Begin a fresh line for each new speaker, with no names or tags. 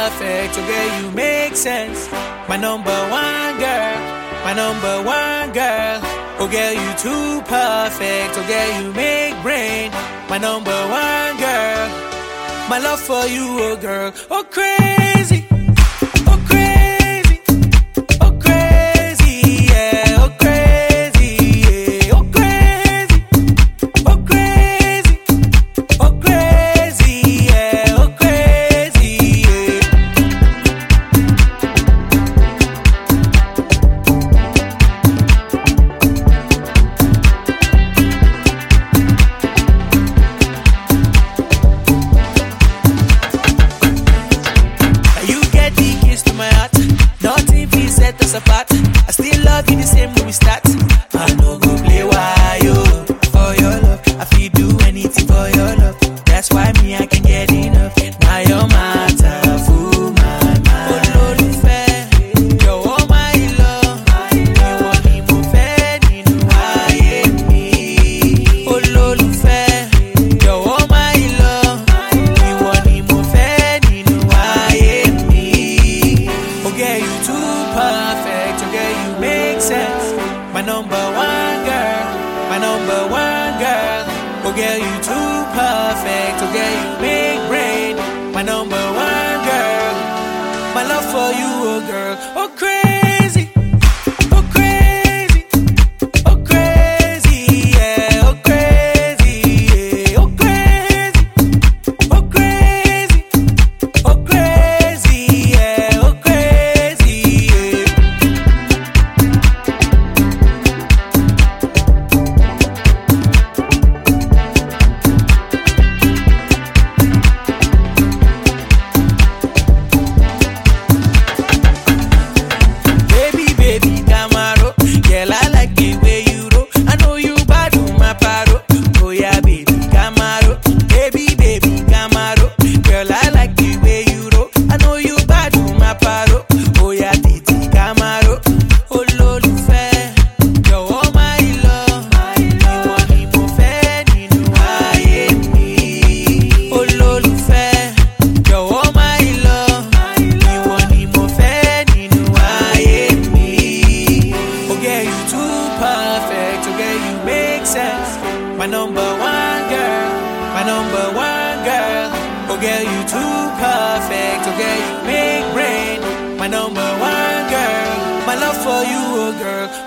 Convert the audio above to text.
perfect. Oh girl, you make sense. My number one girl, my number one girl. Oh girl, you too perfect. Oh girl, you make brain. My number one girl. My love for you, oh girl, oh crazy, oh crazy, oh crazy, yeah, oh crazy, yeah, oh crazy, oh crazy, oh crazy, yeah, oh crazy, yeah. Now you get the keys to my heart. Nothing can set us apart. I still love you the same when we start. I no go play why yo for your love. I feel do anything for your love. That's why me I can get enough. Now your matter full my mind. Olólùfẹ́, jọ̀wọ́ my love. Ìwọ ni mo fẹ́ nínú ayé mi. Olólùfẹ́, jọ̀wọ́ my love. Ìwọ ni mo fẹ́ nínú ayé mi. Oh girl, you too perfect. Oh girl, you make sense. My number one girl, my number one girl. Oh girl, you too perfect. Oh girl, you make brain. My number one girl. My love for you, oh girl, oh crazy, oh crazy, oh crazy, yeah, oh crazy, yeah, oh crazy, oh crazy, oh crazy, yeah, oh crazy, yeah. Baby, baby, Camaro. Girl, I like the way you roll. I know you bad with my paro. Oh yeah, baby, Camaro. Baby, baby, Camaro. Girl, I like the way you roll. I know you bad with my paro. Oh yeah, titi Camaro. Olólùfẹ́, jọ̀wọ́ my love. Ìwọ ni mo fẹ́ nínú ayé mi. Olólùfẹ́, jọ̀wọ́ my love. Ìwọ ni mo fẹ́ nínú ayé mi. Oh girl, you too perfect. Oh girl, you make sense. My number one girl, my number one girl. Oh girl, you too perfect. Oh girl, you make brain. My number one girl. My love for you, oh girl.